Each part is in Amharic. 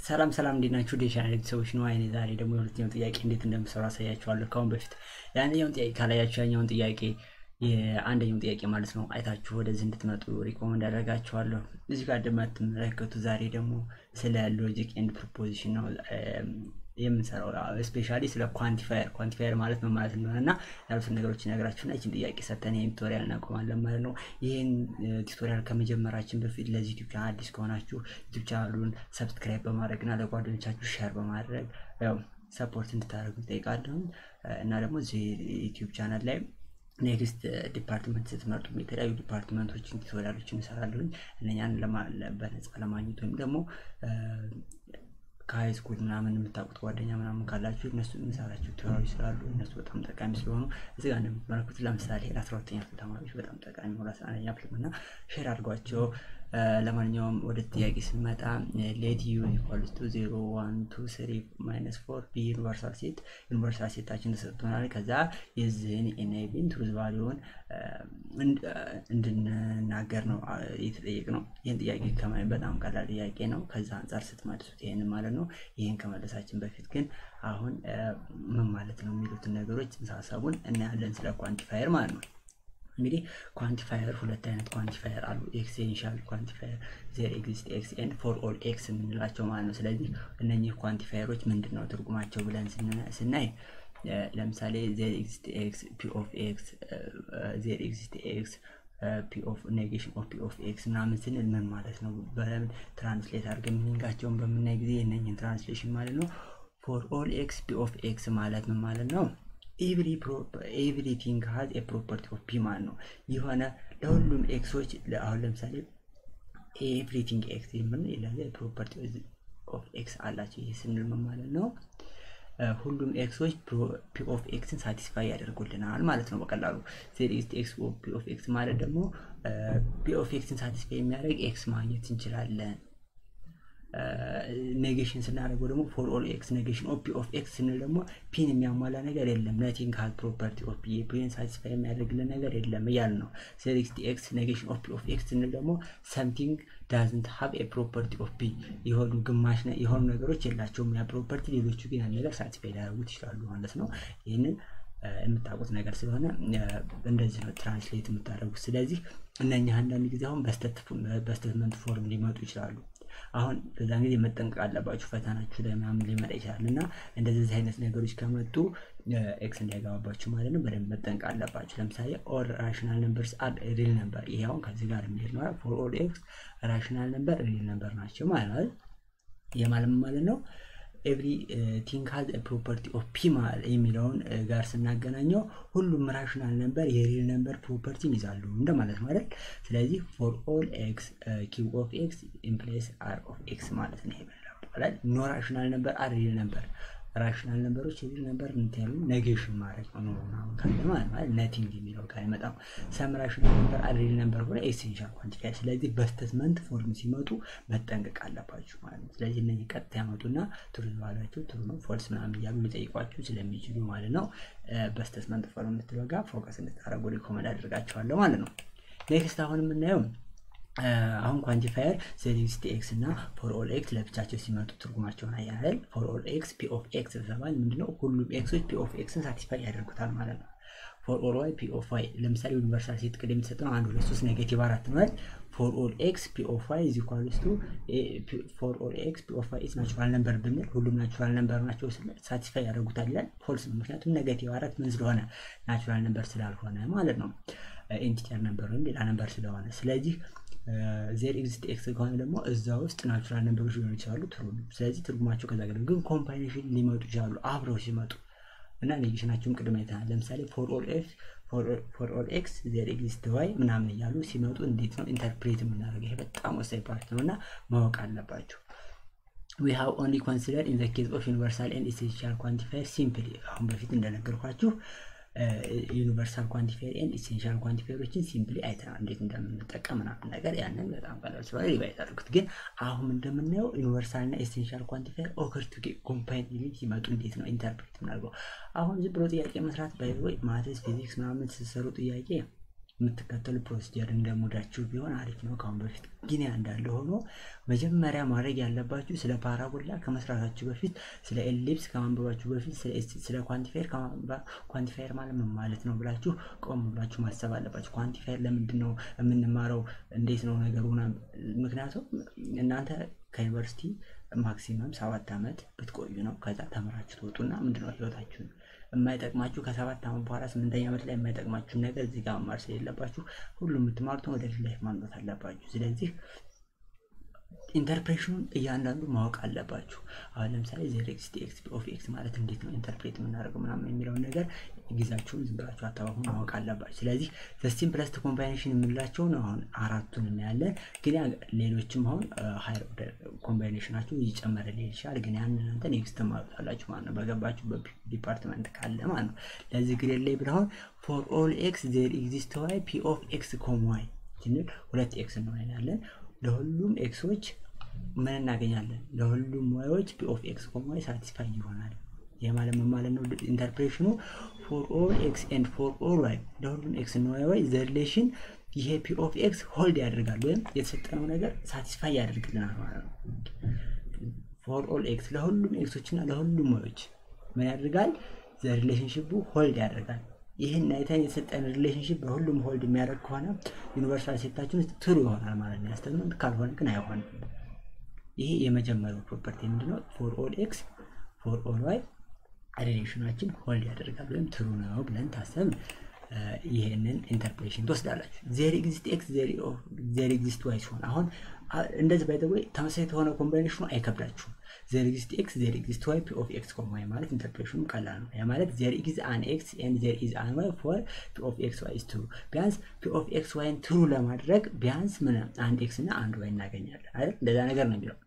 ሰላም ሰላም እንዴት ናችሁ? ዴሻን ሰዎች ነው። አይኔ ዛሬ ደግሞ የሁለተኛው ጥያቄ እንዴት እንደምሰሩ አሳያችኋለሁ። ከአሁን በፊት የአንደኛውን ጥያቄ ካላያችሁ ያኛውን ጥያቄ የአንደኛውን ጥያቄ ማለት ነው አይታችሁ ወደዚህ እንድትመጡ ሪኮመንድ ያደርጋችኋለሁ። እዚህ ጋር እንደምትመለከቱ ዛሬ ደግሞ ስለ ሎጂክ ኤንድ ፕሮፖዚሽን ነው የምንሰራው ስፔሻሊ ስለ ኳንቲፋየር ኳንቲፋየር ማለት ምን ማለት እንደሆነ እና ያሉትን ነገሮች ነግራችሁና ይችን ጥያቄ ሰተን ይህን ቱቶሪያል እናቆማለን ማለት ነው። ይህን ቱቶሪያል ከመጀመራችን በፊት ለዚህ ዩቲብ ቻናል አዲስ ከሆናችሁ ዩቲብ ቻናሉን ሰብስክራይብ በማድረግ እና ለጓደኞቻችሁ ሼር በማድረግ ያው ሰፖርት እንድታደርጉ ይጠይቃለሁ እና ደግሞ እዚህ ዩቲብ ቻናል ላይ ኔክስት ዲፓርትመንት ስትመርጡ የተለያዩ ዲፓርትመንቶችን ቱቶሪያሎችን እንሰራለሁኝ እነኛን በነፃ ለማግኘት ወይም ደግሞ ከሀይ ስኩል ምናምን የምታውቁት ጓደኛ ምናምን ካላችሁ እነሱ የምሰራቸው ቱቶሪያሎች ስላሉ እነሱ በጣም ጠቃሚ ስለሆኑ እዚህ ጋር እንደምትመለከቱት ለምሳሌ ለአስራ ሁለተኛ ክፍል ተማሪዎች በጣም ጠቃሚ ሆ ለአስራ አንደኛ ክፍል እና ሼር አድርጓቸው። ለማንኛውም ወደ ጥያቄ ስንመጣ ሌት ዩ ኢኳልስ ቱ ዜሮ ዋን ቱ ስሪ ማይነስ ፎር ቢ ዩኒቨርሳል ሴት ዩኒቨርሳል ሴታችን ተሰጥቶናል። ከዛ የዚህን ኤንአይቢን ትሩዝ ቫሊዩን እንድንናገር ነው የተጠየቅ ነው። ይህን ጥያቄ ከማየት በጣም ቀላል ጥያቄ ነው። ከዛ አንጻር ስትመልሱት ይህን ማለት ነው። ይህን ከመለሳችን በፊት ግን አሁን ምን ማለት ነው የሚሉትን ነገሮች ጽንሰ ሀሳቡን እናያለን ስለ ኳንቲፋየር ማለት ነው። እንግዲህ ኳንቲፋየር ሁለት አይነት ኳንቲፋየር አሉ። ኤክስቴንሻል ኳንቲፋየር ዜር ኤግዚስት ኤክስ ኤንድ ፎር ኦል ኤክስ የምንላቸው ማለት ነው። ስለዚህ እነኚህ ኳንቲፋየሮች ምንድን ነው ትርጉማቸው ብለን ስናይ ለምሳሌ ዜር ኤግዚስት ኤክስ ፒ ኦፍ ኤክስ ዜር ኤግዚስት ኤክስ ፒ ኦፍ ኔጌሽን ኦፍ ፒ ኦፍ ኤክስ ምናምን ስንል ምን ማለት ነው? በምን ትራንስሌት አድርገን ሚኒንጋቸውን በምናይ ጊዜ የእነኝህን ትራንስሌሽን ማለት ነው ፎር ኦል ኤክስ ፒ ኦፍ ኤክስ ማለት ምን ማለት ነው? ኤቭሪቲንግ ሀዝ ፕሮፐርቲ ኦፍ ፒ ማለት ነው። የሆነ ለሁሉም ኤክሶች አሁን ለምሳሌ ኤቭሪቲንግ ኤክስ የምን ፕሮፐርቲ ኦፍ ኤክስ አላቸው። ይህ ስንል ምን ማለት ነው? ሁሉም ኤክሶች ፒ ኦፍ ኤክስን ሳቲስፋይ ያደርጉልናል ማለት ነው። በቀላሉ ዜር ኢዝ ኤክስ ፒ ኦፍ ኤክስ ማለት ደግሞ ፒ ኦፍ ኤክስን ሳቲስፋይ የሚያደርግ ኤክስ ማግኘት እንችላለን። ኔጌሽን ስናደርገው ደግሞ ፎር ኦል ኤክስ ኔጌሽን ኦፍ ፒ ኦፍ ኤክስ ስንል ደግሞ ፒን የሚያሟላ ነገር የለም። ነቲንግ ሀዝ ፕሮፐርቲ ኦፍ ፒ ፒን ሳቲስፋይ የሚያደርግልን ነገር የለም እያል ነው። ሴሪክስቲ ኤክስ ኔጌሽን ኦፍ ፒ ኦፍ ኤክስ ስንል ደግሞ ሰምቲንግ ዳዝንት ሀብ ኤ ፕሮፐርቲ ኦፍ ፒ የሆኑ ግማሽ የሆኑ ነገሮች የላቸውም ያ ፕሮፐርቲ፣ ሌሎቹ ግን ያን ነገር ሳቲስፋይ ሊያደርጉት ይችላሉ ማለት ነው። ይህንን የምታውቁት ነገር ስለሆነ እንደዚህ ነው ትራንስሌት የምታደርጉት። ስለዚህ እነኛ አንዳንድ ጊዜ አሁን በስተትመንት ፎርም ሊመጡ ይችላሉ። አሁን በዛን ጊዜ መጠንቀቅ አለባችሁ። ፈተናችሁ ላይ ምናምን ሊመጣ ይችላል እና እንደዚህ አይነት ነገሮች ከመጡ ኤክስ እንዳይገባባችሁ ማለት ነው። በደንብ መጠንቀቅ አለባችሁ። ለምሳሌ ኦል ራሽናል ነምበርስ አር ሪል ነምበር፣ ይሄ አሁን ከዚህ ጋር የሚሄድ ነው። ፎር ኦል ኤክስ ራሽናል ነምበር ሪል ነምበር ናቸው ማለት ነው። ይህ ማለት ማለት ነው ኤቭሪ ቲንግ ሀዝ ፕሮፐርቲ ኦፍ ፒ የሚለውን ጋር ስናገናኘው ሁሉም ራሽናል ነምበር የሪል ነምበር ፕሮፐርቲን ይዛሉ እንደማለት ማለት። ስለዚህ ፎር ኦል ኤክስ ኪው ኦፍ ኤክስ ኢምፕላይስ አር ኦፍ ኤክስ ማለት ነው ይባላል። ኖ ራሽናል ነምበር አር ሪል ነምበር ራሽናል ነምበሮች የሪል ነምበር እንትያሉ ኔጌሽን ማድረግ ነው ምናምን ካለ ማለት ማለት ነቲንግ የሚለው ጋር አይመጣም። ሰም ራሽናል ነምበር አር ሪል ነምበር ሆነ ኤሴንሻል ኳንቲፋየር። ስለዚህ በስተትመንት ፎርም ሲመጡ መጠንቀቅ አለባችሁ ማለት ነው። ስለዚህ እነዚህ ቀጥታ ያመጡና ትሩ ባላቸው ትሩ ነው ፎልስ ምናምን እያሉ ሊጠይቋችሁ ስለሚችሉ ማለት ነው በስተትመንት ፎርም የምትለው ጋር ፎከስ እንድታደረጉ ሪኮመንድ አድርጋችኋለሁ ማለት ነው። ኔክስት አሁን የምናየው አሁን ኳንቲፋየር ዜሪስቲ ኤክስ እና ፎር ኦል ኤክስ ለብቻቸው ሲመጡ ትርጉማቸውን አያህል ፎር ኦል ኤክስ ፒ ኦፍ ኤክስ ተባል ምንድነው? ሁሉም ኤክሶች ፒ ኦፍ ኤክስን ሳቲስፋይ ያደርጉታል ማለት ነው። ፎር ኦል ዋይ ፒ ኦፍ ዋይ ለምሳሌ ዩኒቨርሳል ሴት ቅድም የተሰጠው አንድ ሁለት ሶስት ኔጌቲቭ አራት ነው። ፎር ኦል ኤክስ ፒ ኦፍ ዋይ ኢዝ ኢኳልስ ቱ ፎር ኦል ኤክስ ፒ ኦፍ ዋይ ኢዝ ናቹራል ነምበር ብንል ሁሉም ናቹራል ነምበር ናቸው ሳቲስፋይ ያደርጉታል ይላል። ፎልስ ነው። ምክንያቱም ኔጌቲቭ አራት ምን ስለሆነ ናቹራል ነምበር ስላልሆነ ማለት ነው። ኢንቲጀር ነምበር ወይም ሌላ ነምበር ስለሆነ ስለዚህ ዜር ኤግዚስት ኤክስ ከሆነ ደግሞ እዛ ውስጥ ናቹራል ነምበሮች ሊሆኑ ይችላሉ። ትሩ ስለዚህ ትርጉማቸው ከዛ ገ ግን ኮምባይኔሽን ሊመጡ ይችላሉ አብረው ሲመጡ እና ኔጌሽናቸውን ቅድም አይተናል። ለምሳሌ ፎር ኦል ኤክስ ፎር ኦል ኤክስ ዜር ኤግዚስት ዋይ ምናምን እያሉ ሲመጡ እንዴት ነው ኢንተርፕሬት የምናደርገው? ይሄ በጣም ወሳኝ ፓርት ነው እና ማወቅ አለባቸው። ዊ ሃቭ ኦንሊ ኮንሲደር ኢን ዘ ኬዝ ኦፍ ዩኒቨርሳል ኤንድ ኢሴንሻል ኳንቲፋየር ሲምፕሊ አሁን በፊት እንደነገርኳችሁ ዩኒቨርሳል ኳንቲፋየር ኤንድ ኢሴንሻል ኳንቲፋየሮችን ሲምፕሊ አይተናል፣ እንዴት እንደምንጠቀም ምናምን ነገር ያንን በጣም ቀላል ስለሆነ ሪቫይዝ አድርጉት። ግን አሁን እንደምናየው ዩኒቨርሳል እና ኢሴንሻል ኳንቲፋየር ኦከር ቱ ኮምፓይን ሲመጡ እንዴት ነው ኢንተርፕሬት ምናደርገው? አሁን ዝም ብሎ ጥያቄ መስራት ባይወይ ማትስ ፊዚክስ ምናምን ስትሰሩ ጥያቄ የምትከተሉ ፕሮሲጀር እንደሙዳችሁ ቢሆን አሪፍ ነው። ከአሁን በፊት ግን ያ እንዳለ ሆኖ መጀመሪያ ማድረግ ያለባችሁ ስለ ፓራቦላ ከመስራታችሁ በፊት ስለ ኤሊፕስ ከማንበባችሁ በፊት ስለ ኳንቲፋየር ኳንቲፋየር ማለት ምን ማለት ነው ብላችሁ ቆም ብላችሁ ማሰብ አለባችሁ። ኳንቲፋየር ለምንድን ነው የምንማረው? እንዴት ነው ነገሩ? ምክንያቱም እናንተ ከዩኒቨርሲቲ ማክሲመም ሰባት ዓመት ብትቆዩ ነው። ከዛ ተምራችሁ ትወጡና ምንድነው ህይወታችሁን የማይጠቅማችሁ ከሰባት ዓመት በኋላ ስምንተኛ ዓመት ላይ የማይጠቅማችሁን ነገር እዚህ ጋር መማር ስለሌለባችሁ ሁሉም የምትማሩትን ወደፊት ላይፍ ማምጣት አለባችሁ። ስለዚህ ኢንተርፕሬሽኑን እያንዳንዱ ማወቅ አለባችሁ። አሁን ለምሳሌ ዜሮ ኤክስ ቲ ኤክስ ፒ ኦፍ ኤክስ ማለት እንዴት ነው ኢንተርፕሬት የምናደርገው ምናምን የሚለውን ነገር ጊዜያችሁን ዝም ብላችሁ አታባሁ ማወቅ አለባችሁ። ስለዚህ ሲምፕለስት ኮምባይኔሽን የምንላቸውን አሁን አራቱን እናያለን። ግን ሌሎችም አሁን ሀይር ኦርደር ኮምባይኔሽናችሁ እየጨመረ ሊሄድ ይችላል። ግን ያንን እናንተ ኔክስት ማወጣላችሁ ማለት ነው በገባችሁ ዲፓርትመንት ካለ ማለት ነው። ለዚህ ግሬድ ላይ ብለሆን ፎር ኦል ኤክስ ዜር ኤግዚስት ዋይ ፒ ኦፍ ኤክስ ኮም ዋይ ስንል ሁለት ኤክስ እንሆናለን ለሁሉም ኤክሶች ምን እናገኛለን? ለሁሉም ዋዮች ፒ ኦፍ ኤክስ ኮም ዋይ ሳቲስፋይ ይሆናል። ይህ ማለት ምን ማለት ነው? ኢንተርፕሬሽኑ ፎር ኦል ኤክስ ኤንድ ፎር ኦል ዋይ ለሁሉም ኤክስ እና ዋይ ዘ ሪሌሽን ይሄ ፒ ኦፍ ኤክስ ሆልድ ያደርጋል ወይም የተሰጠነው ነገር ሳቲስፋይ ያደርግልናል ማለት ነው። ፎር ኦል ኤክስ ለሁሉም ኤክሶች እና ለሁሉም ዋዮች ምን ያደርጋል? ዘ ሪሌሽንሽፑ ሆልድ ያደርጋል። ይህን አይተን የተሰጠን ሪሌሽንሽፕ በሁሉም ሆልድ የሚያደርግ ከሆነ ዩኒቨርሳል ሴታችን ውስጥ ትሩ ይሆናል ማለት ነው። ያስተምንት ካልሆነ ግን አይሆንም። ይሄ የመጀመሪያው ፕሮፐርቲ ምንድነው? ፎር ኦል ኤክስ ፎር ኦል ዋይ ሪሌሽናችን ሆልድ ያደርጋል ወይም ትሩ ነው ብለን ታሰብ ይሄንን ኢንተርፕሬሽን ትወስዳላችሁ። ዜር ኤግዚስት ኤክስ ዜር ኤግዚስት ዋይ ሲሆን አሁን እንደዚህ ባይ ወይ ተመሳሳይ የሆነ ኮምባይኔሽኑ አይከብዳችሁም። ዜር ኤግዚስት ኤክስ ዜር ኤግዚስት ዋይ ፒ ኦፍ ኤክስ ኮም ዋይ ማለት ኢንተርፕሬሽኑ ቀላል ነው። ያ ማለት ዜር ኢዝ አን ኤክስ ኤንድ ዜር ኢዝ አን ዋይ ፎር ፒ ኦፍ ኤክስ ዋይ ኢዝ ትሩ። ቢያንስ ፒ ኦፍ ኤክስ ዋይን ትሩ ለማድረግ ቢያንስ ምን አንድ ኤክስ እና አንድ ዋይ እናገኛለን አይደል? እንደዛ ነገር ነው የሚለው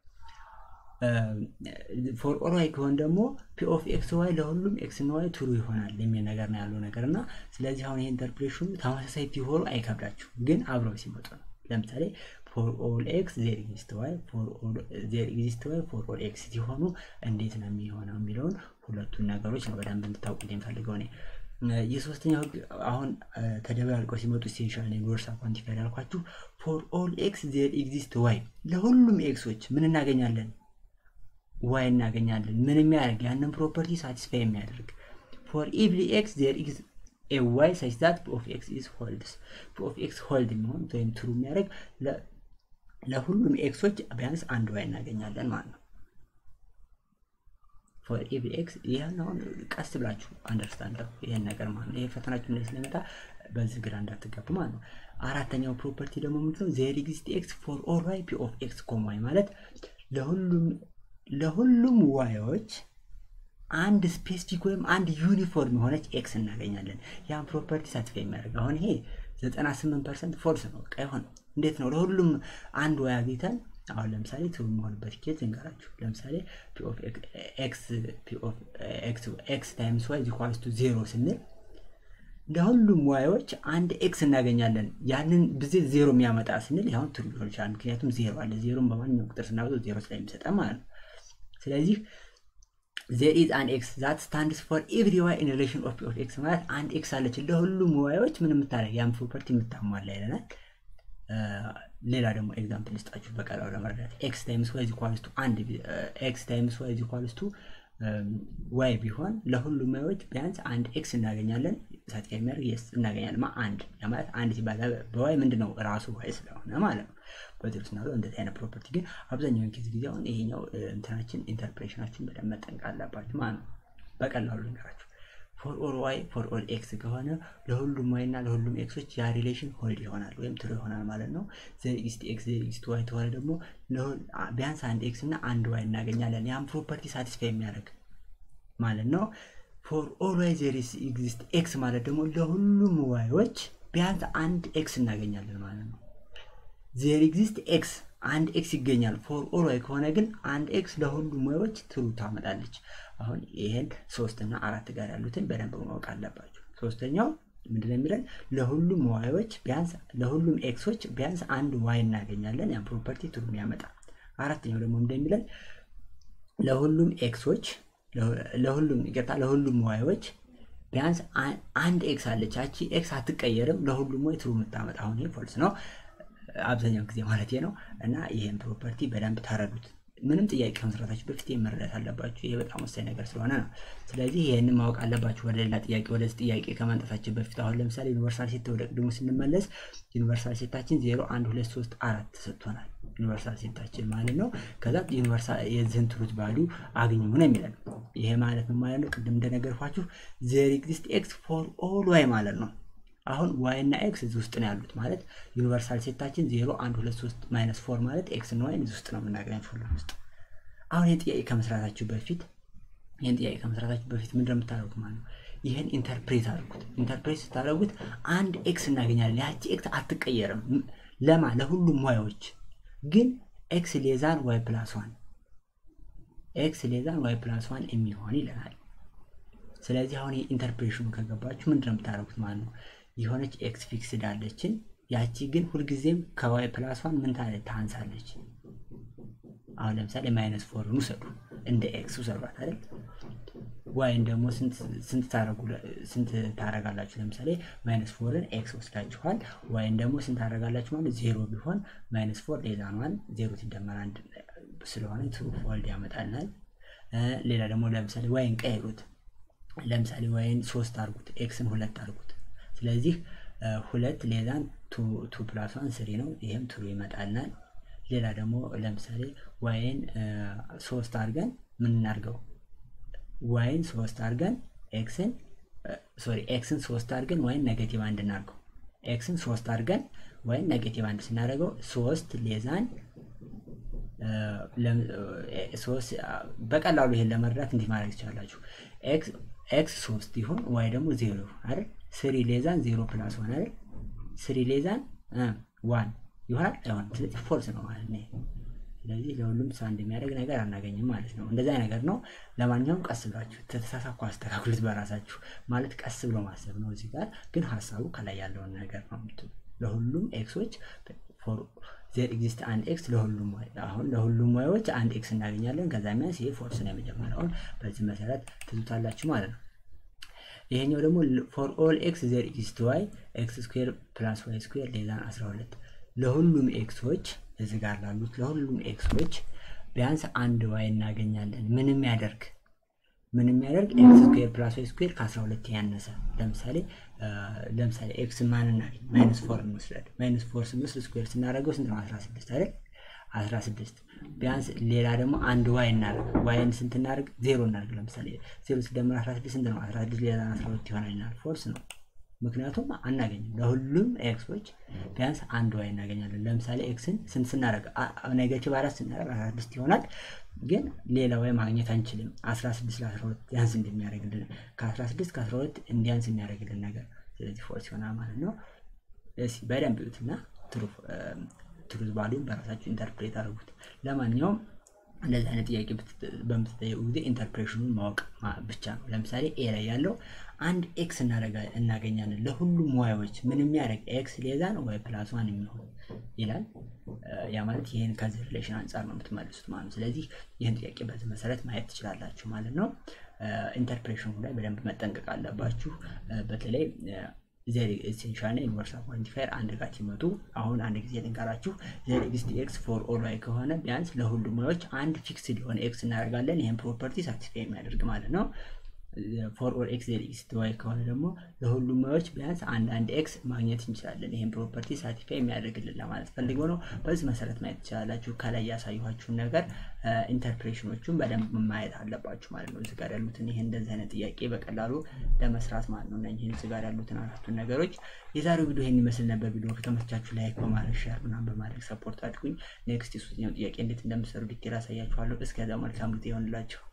ፎር ኦል ዋይ ከሆን ደግሞ ፒ ኦፍ ኤክስ ዋይ ለሁሉም ኤክስ እና ዋይ ትሩ ይሆናል የሚል ነገር ነው ያለው ነገር እና ስለዚህ አሁን ይህ ኢንተርፕሬሽኑ ተመሳሳይ ሲሆኑ አይከብዳችሁም፣ ግን አብረው ሲመጡ ነው። ለምሳሌ ፎር ኦል ኤክስ ዜር ኤግዚስት ዋይ ዜር ኤግዚስት ዋይ ፎር ኦል ኤክስ ሲሆኑ እንዴት ነው የሚሆነው የሚለውን ሁለቱን ነገሮች ነው በደንብ እንድታውቁ የምፈልገው እኔ። የሶስተኛው ህግ አሁን ተደበላልቀው ሲመጡ ኢሴንሻል ነው ዩኒቨርሳል ኳንቲፋየር ያልኳችሁ ፎር ኦል ኤክስ ዜር ኤግዚስት ዋይ ለሁሉም ኤክሶች ምን እናገኛለን? ዋይ እናገኛለን። ምን የሚያደርግ ያንን ፕሮፐርቲ ሳቲስፋይ የሚያደርግ ፎር ኤቭሪ ኤክስ ዜር ኢዝ ኤ ዋይ ሰች ዛት ፒ ኦፍ ኤክስ ኢዝ ሆልድስ ፒ ኦፍ ኤክስ ሆልድ የሚሆን ወይም ትሩ የሚያደርግ ለሁሉም ኤክሶች ቢያንስ አንድ ዋይ እናገኛለን ማለት ነው። ፎር ኤቭሪ ኤክስ ይህን አሁን ቀስ ብላችሁ አንደርስታንድ ይህን ነገር ማለት ነው። ይህ ፈተናችሁ ላይ ስለመጣ በዚህ ግራ እንዳትገቡ ማለት ነው። አራተኛው ፕሮፐርቲ ደግሞ ምንድነው? ዜር ኤግዚስት ኤክስ ፎር ኦል ዋይ ፒ ኦፍ ኤክስ ኮም ዋይ ማለት ለሁሉም ለሁሉም ዋዮች አንድ ስፔሲፊክ ወይም አንድ ዩኒፎርም የሆነች ኤክስ እናገኛለን። ያን ፕሮፐርቲ ሳቲስፋይ የሚያደርግ አሁን ይሄ 98 ፐርሰንት ፎልስ ነው። በቃ ይሆን እንዴት ነው ለሁሉም አንድ ዋይ አግኝተን አሁን ለምሳሌ ትሩ የሆንበት ኬዝ እንገራችሁ። ለምሳሌ ኤክስ ታይምስ ዋይ ኢኳልስ ቱ ዜሮ ስንል ለሁሉም ዋዮች አንድ ኤክስ እናገኛለን። ያንን ብዜት ዜሮ የሚያመጣ ስንል ያሁን ትሩ ሊሆን ይችላል። ምክንያቱም ዜሮ አለ። ዜሮን በማንኛውም ቁጥር ስናወጣው ዜሮ ስለሚሰጠን ማለት ነው። ስለዚህ ዜር ኢዝ አን ኤክስ ዛት ስታንድስ ፎር ኤቭሪ ዋይ ኢን ሪሌሽን ኦፍ ኦፍ ኤክስ ማለት አንድ ኤክስ አለች ለሁሉም ዋዮች ምን የምታደርግ ያን ፕሮፐርቲ የምታሟላ ይለናል። ሌላ ደግሞ ኤግዛምፕል ልስጣችሁ በቀላሉ ለመረዳት ኤክስ ታይምስ ዋይ ኢኳልስ ቱ አንድ ኤክስ ታይምስ ዋይ ኢኳልስ ቱ ዋይ ቢሆን ለሁሉም ዋዮች ቢያንስ አንድ ኤክስ እናገኛለን። ሳቲስፋይ የሚያደርግ የስ እናገኛለን። ማ አንድ ማለት አንድ ሲባል በዋይ ምንድን ነው ራሱ ዋይ ስለሆነ ማለት ነው። በዚህ ስና እንደዚህ አይነት ፕሮፐርቲ ግን አብዛኛውን ጊዜ ጊዜ አሁን ይሄኛው እንትናችን ኢንተርፕሬሽናችን በደንብ መጠንቀቅ አለባችሁ ማለት ነው። በቀላሉ ልንገራችሁ። ፎር ኦል ዋይ ፎር ኦል ኤክስ ከሆነ ለሁሉም ዋይ እና ለሁሉም ኤክሶች ያ ሪሌሽን ሆልድ ይሆናል ወይም ትሩ ይሆናል ማለት ነው። ዜር ኢስት ኤክስ ዜር ኢስት ዋይ ተሆነ ደግሞ ቢያንስ አንድ ኤክስ እና አንድ ዋይ እናገኛለን። ያን ፕሮፐርቲ ሳቲስፋይ የሚያደርግ ማለት ነው። ፎር ኦል ዋይ ዜር ኤግዚስት ኤክስ ማለት ደግሞ ለሁሉም ዋዮች ቢያንስ አንድ ኤክስ እናገኛለን ማለት ነው። ዜር ኤግዚስት ኤክስ አንድ ኤክስ ይገኛል። ፎር ኦል ዋይ ከሆነ ግን አንድ ኤክስ ለሁሉም ዋዮች ትሩ ታመጣለች። አሁን ይህን ሶስት እና አራት ጋር ያሉትን በደንብ ማወቅ አለባቸው። ሶስተኛው ምንድነው የሚለን ለሁሉም ዋዮች ቢያንስ ለሁሉም ኤክሶች ቢያንስ አንድ ዋይ እናገኛለን። ያን ፕሮፐርቲ ትሩ የሚያመጣ። አራተኛው ደግሞ እንደሚለን ለሁሉም ኤክሶች ለሁሉም ይቅርታ ለሁሉም ዋዮች ቢያንስ አንድ ኤክስ አለች። ያቺ ኤክስ አትቀየርም። ለሁሉም ወይ ትሩ የምታመጣ አሁን ይሄ ፎልስ ነው አብዛኛው ጊዜ ማለት ነው። እና ይህን ፕሮፐርቲ በደንብ ተረዱት። ምንም ጥያቄ ከመስራታችሁ በፊት መረዳት አለባችሁ። ይሄ በጣም ወሳኝ ነገር ስለሆነ ነው። ስለዚህ ይህንን ማወቅ አለባችሁ። ወደ ሌላ ጥያቄ ወደዚህ ጥያቄ ከማንጠፋችን በፊት አሁን ለምሳሌ ዩኒቨርሳል ሴት ወደ ቅድሙ ስንመለስ ዩኒቨርሳል ሴታችን ዜሮ አንድ ሁለት ሶስት አራት ተሰጥቶናል። ዩኒቨርሳል ሴታችን ማለት ነው። ከዛ ዩኒቨርሳል የዚህን ትሩት ቫሊዩ አግኙ ነው የሚለን። ይሄ ማለት ነው ማለት ነው ቅድም እንደነገርኳችሁ ዜር ኤግዚስት ኤክስ ፎር ኦል ዋይ ማለት ነው። አሁን ዋይ እና ኤክስ እዚህ ውስጥ ነው ያሉት ማለት ዩኒቨርሳል ሴታችን ዜሮ አንድ ሁለት ሶስት ማይነስ ፎር ማለት ኤክስ እና ዋይን እዚህ ውስጥ ነው የምናገኛቸው ሁሉም ውስጥ። አሁን ይህን ጥያቄ ከመስራታችሁ በፊት ይህን ጥያቄ ከመስራታችሁ በፊት ምንድን ነው የምታደርጉት ማለት ነው? ይህን ኢንተርፕሬት አድርጉት። ኢንተርፕሬት ስታደርጉት አንድ ኤክስ እናገኛለን። ያቺ ኤክስ አትቀየርም። ለማ ለሁሉም ዋዮች ግን ኤክስ ሌዛን ዋይ ፕላስ ዋን ኤክስ ሌዛን ዋይ ፕላስ ዋን የሚሆን ይለናል። ስለዚህ አሁን ኢንተርፕሬሽኑ ከገባችሁ ምንድን ነው የምታደርጉት ማለት ነው? የሆነች ኤክስ ፊክስድ አለችን። ያቺ ግን ሁልጊዜም ከዋይ ፕላስ ዋን ምን ታለ ታንሳለች። አሁን ለምሳሌ ማይነስ ፎርን ውሰዱ፣ እንደ ኤክስ ውሰዷት አይደል? ዋይን ደግሞ ስንት ታረጋላችሁ? ለምሳሌ ማይነስ ፎርን ኤክስ ወስዳችኋል። ዋይን ደግሞ ስንት ታረጋላችሁ ማለት ዜሮ ቢሆን ማይነስ ፎር ሌላ ነዋል። ዜሮ ሲደመር አንድ ስለሆነ ትሩ ፎልድ ያመጣልናል። ሌላ ደግሞ ለምሳሌ ዋይን ቀይሩት። ለምሳሌ ዋይን ሶስት አርጉት፣ ኤክስን ሁለት አርጉት። ስለዚህ ሁለት ሌላን ቱ ፕላስ ዋን ስሪ ነው። ይህም ትሩ ይመጣልናል። ሌላ ደግሞ ለምሳሌ ዋይን ሶስት አድርገን ምን እናድርገው? ዋይን ሶስት አድርገን ኤክስን ሶሪ ኤክስን ሶስት አድርገን ዋይን ኔጌቲቭ አንድ እናድርገው። ኤክስን ሶስት አድርገን ዋይን ኔጌቲቭ አንድ ስናደርገው ሶስት ሌዛን በቀላሉ ይሄን ለመረዳት እንዲህ ማድረግ ትችላላችሁ። ኤክስ ሶስት ይሁን ዋይ ደግሞ ዜሮ ይሁን አይደል? ስሪ ሌዛን ዜሮ ፕላስ ዋን አይደል? ስሪ ሌዛን ዋን ይሆናል አይሆንም። ስለዚህ ፎልስ ነው ማለት ነው። ስለዚህ ለሁሉም ሳ እንደሚያደርግ ነገር አናገኝም ማለት ነው። እንደዚያ ነገር ነው። ለማንኛውም ቀስ ብላችሁ ተተሳሳኩ አስተካክሉት በራሳችሁ ማለት ቀስ ብሎ ማሰብ ነው። እዚህ ጋር ግን ሀሳቡ ከላይ ያለውን ነገር ነው የምትሉ ለሁሉም ኤክሶች ዜር ኤግዚስት አንድ ኤክስ ለሁሉም ዋይ አሁን ለሁሉም ዋዮች አንድ ኤክስ እናገኛለን። ከዛ ሚያንስ ይሄ ፎልስ ነው የመጀመሪያውን በዚህ መሰረት ትዙታላችሁ ማለት ነው። ይሄኛው ደግሞ ፎር ኦል ኤክስ ዜር ኤግዚስት ዋይ ኤክስ ስኩዌር ፕላስ ዋይ ስኩዌር ሌዛን 12 ለሁሉም ኤክሶች እዚህ ጋር ላሉት ለሁሉም ኤክሶች ቢያንስ አንድ ዋይ እናገኛለን። ምንም ያደርግ ምንም ያደርግ ኤክስ ስኩዌር ፕላስ ዋይ ስኩዌር ከ12 ያነሰ ለምሳሌ ለምሳሌ ኤክስ ማን እናገኝ ማይነስ ፎር እንወስዳለን። ማይነስ ፎር ስንወስድ ስኩዌር ስናደርገው ስንት ነው? 16 አይደል? 16 ቢያንስ ሌላ ደግሞ አንድ ዋይ እናደርግ። ዋይን ስንት እናደርግ? ዜሮ እናደርግ። ለምሳሌ ዜሮ ሲደመር 16 ስንት ነው? 16 ሌላ 12 ይሆናል ይላል። ፎርስ ነው ምክንያቱም አናገኝም። ለሁሉም ኤክሶች ቢያንስ አንድ ዋይ እናገኛለን። ለምሳሌ ኤክስን ስንት ስናደርግ ኔጌቲቭ አራት ስናደርግ 16 ይሆናል። ግን ሌላ ዋይ ማግኘት አንችልም። 16 ለ12 ያንስ እንደሚያደርግልን ከ16 ከ12 እንዲያንስ የሚያደርግልን ነገር ስለዚህ ፎርስ ይሆናል ማለት ነው። እስኪ በደንብ ይዩትና ትሩዝ ቫሊዩን በራሳችሁ ኢንተርፕሬት አድርጉት። ለማንኛውም እንደዚህ አይነት ጥያቄ በምትጠየቁ ጊዜ ኢንተርፕሬሽኑን ማወቅ ብቻ ነው። ለምሳሌ ኤ ላይ ያለው አንድ ኤክስ እናገኛለን ለሁሉም ዋዮች ምን የሚያደርግ ኤክስ ሌዛን ዋይ ፕላስ ዋን የሚሆን ይላል። ያ ማለት ይህን ከዚህ ሪሌሽን አንጻር ነው የምትመልሱት ማለት ነው። ስለዚህ ይህን ጥያቄ በዚህ መሰረት ማየት ትችላላችሁ ማለት ነው። ኢንተርፕሬሽኑ ላይ በደንብ መጠንቀቅ አለባችሁ። በተለይ ዜር ኤሴንሻል እና ዩኒቨርሳል ኳንቲፋየር አንድ ጋር ሲመጡ አሁን አንድ ጊዜ ልንገራችሁ። ዜር ኤግዚስት ኤክስ ፎር ኦል ዋይ ከሆነ ቢያንስ ለሁሉም ዋዮች አንድ ፊክስድ የሆነ ኤክስ እናደርጋለን። ይህን ፕሮፐርቲ ሳቲስፋይ የሚያደርግ ማለት ነው። ፎር ኦል ኤክስ ዜር ኤግዚስት ዋይ ከሆነ ደግሞ ለሁሉም ዋዮች ቢያንስ አንድ አንድ ኤክስ ማግኘት እንችላለን። ይህን ፕሮፐርቲ ሳቲስፋይ የሚያደርግልን ለማለት ፈልገው ነው። በዚህ መሰረት ማየት ትችላላችሁ። ከላይ ያሳየኋችሁን ነገር ኢንተርፕሬሽኖቹን በደንብ ማየት አለባችሁ ማለት ነው። እዚህ ጋር ያሉትን ይህን እንደዚህ አይነት ጥያቄ በቀላሉ ለመስራት ማለት ነው። እነዚህን እዚህ ጋር ያሉትን አራቱን ነገሮች የዛሬው ቪዲዮ ይህን ይመስል ነበር። ቪዲዮ ከተመቻችሁ ላይክ በማድረግ ሼር ምናምን በማድረግ ሰፖርት አድርጉኝ። ኔክስት የሶስተኛው ጥያቄ እንዴት እንደምሰሩ ዲቴል አሳያችኋለሁ። እስከዛ መልካም ጊዜ ይሆንላችሁ።